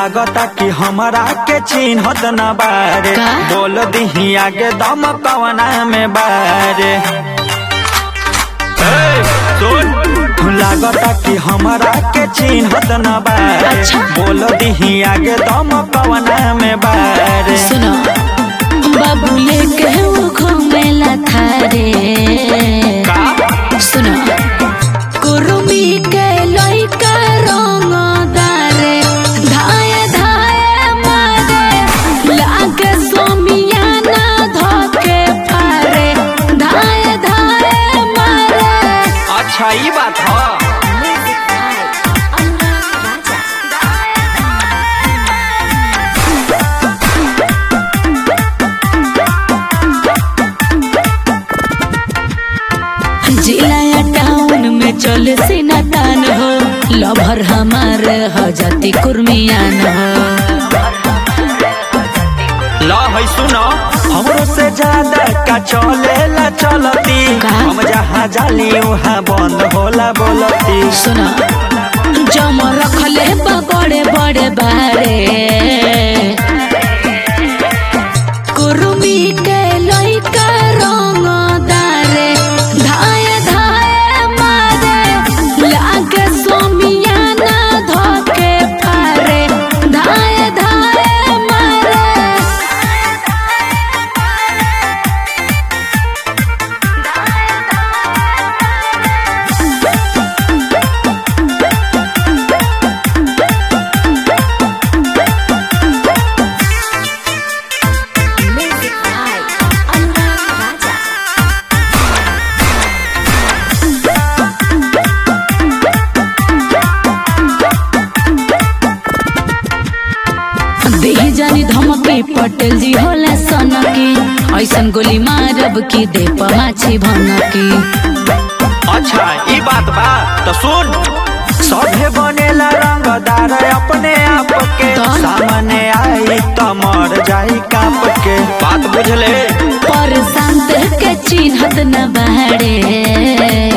लागता कि हमरा के चिन्हत न बारे का? बोल दिही आगे दम कवना में बारे ए, सुन लागता कि हमरा के चिन्हत न बारे अच्छा। बोल दिही आगे दम कवना में बारे सुनो बाबू लेके वो घूमेला थारे का सुनो कुरुमी के लइका रंग दारे धाए धाए मारे लागे सोमियाना धोके पारे धाए धाए मारे अच्छा ई बात ह जिला टाउन में चले सीना तान हो लभर हमार हो जाती कुर्मियान हो ला है सुनो हमरो से ज्यादा का चलेला चलती का? हम जहाँ जाली वहाँ बंद होला बोलती सुना जम रखले बा बड़े बड़े बारे कुर्मी के लइका रंग दारे धाए धाए मारे लागे सोमियाना धोके पारे धाए धाए मारे देही जानी धमकी पटेल जी होला सनकी ऐसन गोली मारब की दे माछी भनकी अच्छा ई बात बा तो सुन सभे बनेला रंगदार अपने आप के तो? सामने आई तो मर जाई काप के बात बुझले पर शांत के चिन्हत न बाड़े